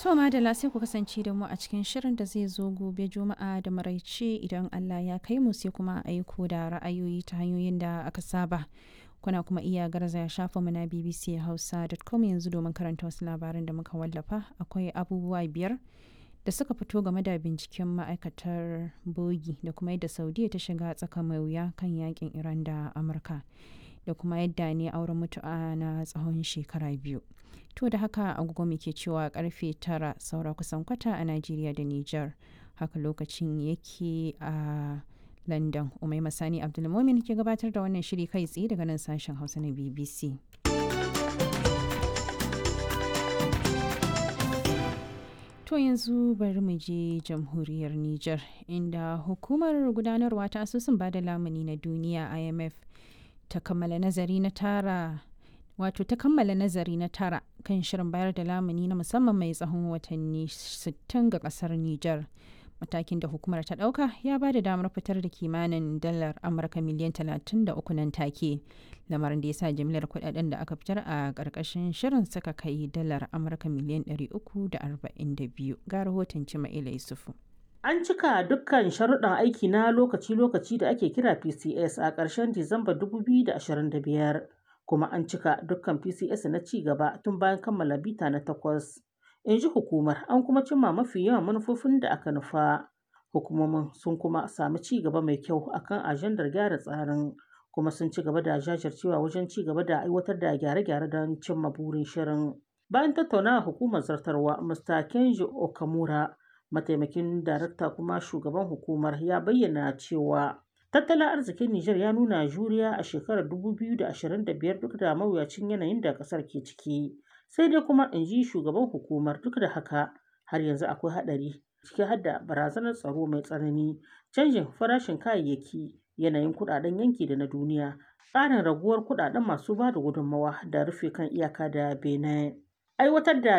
To madalla sai ku kasance da mu a cikin shirin da zai zo gobe juma'a da maraice idan Allah ya kai mu sai kuma a aiko da ra'ayoyi ta hanyoyin da aka saba. Kuna kuma iya garzaya shafinmu na bbchausa.com yanzu domin karanta wasu labaran da muka wallafa akwai abubuwa biyar da suka fito game da binciken ma'aikatar bogi da kuma yadda saudiya ta shiga tsaka mai wuya kan yakin iran da amurka da kuma yadda ne auren mutu'a na tsawon shekara biyu to da haka agogo muke cewa karfe tara saura kusan kwata a najeriya da niger haka lokacin yake a london umai masani abdulmomin ke gabatar da wannan shiri kai tsaye daga nan sashen hausa na bbc To yanzu bari mu je jamhuriyar Nijar inda hukumar gudanarwa ta asusun bada lamuni na duniya IMF ta kammala nazari na tara wato ta kammala nazari na tara kan shirin bayar da lamuni na musamman mai tsawon watanni 60 ga kasar Nijar. Matakin da hukumar ta ɗauka ya ba da damar fitar da kimanin dalar Amurka miliyan 33 nan take. Lamarin da ya sa jimlar kudaden da aka fitar a ƙarƙashin shirin suka kai dalar Amurka miliyan 342 ga rahoton Cima'ila Yusufu. An cika dukkan sharuɗan aiki na lokaci-lokaci da ake kira PCS a ƙarshen Disamba 2025, kuma an cika dukkan PCS na ci gaba tun bayan kammala bita na takwas. In ji hukumar, an kuma cimma mafi yawan manufofin da aka nufa. Hukumomin sun kuma sami ci gaba mai kyau akan ajandar gyara tsarin, kuma sun ci gaba da jajircewa wajen ci gaba da aiwatar da gyare-gyare don cimma burin shirin. Bayan tattaunawa hukumar zartarwa, Mr. Kenji Okamura, mataimakin darakta kuma shugaban hukumar ya bayyana cewa tattalin arzikin Nijar ya nuna juriya a shekarar 2025 duk da mawuyacin yanayin da ƙasar ke ciki. Sai dai kuma in ji shugaban hukumar duk da haka har yanzu akwai haɗari ciki har da barazanar tsaro mai tsanani, canjin farashin kayayyaki, yanayin kuɗaɗen yanki da na duniya, tsarin raguwar kuɗaɗen masu ba da gudunmawa da rufe kan iyaka da Benin. Aiwatar da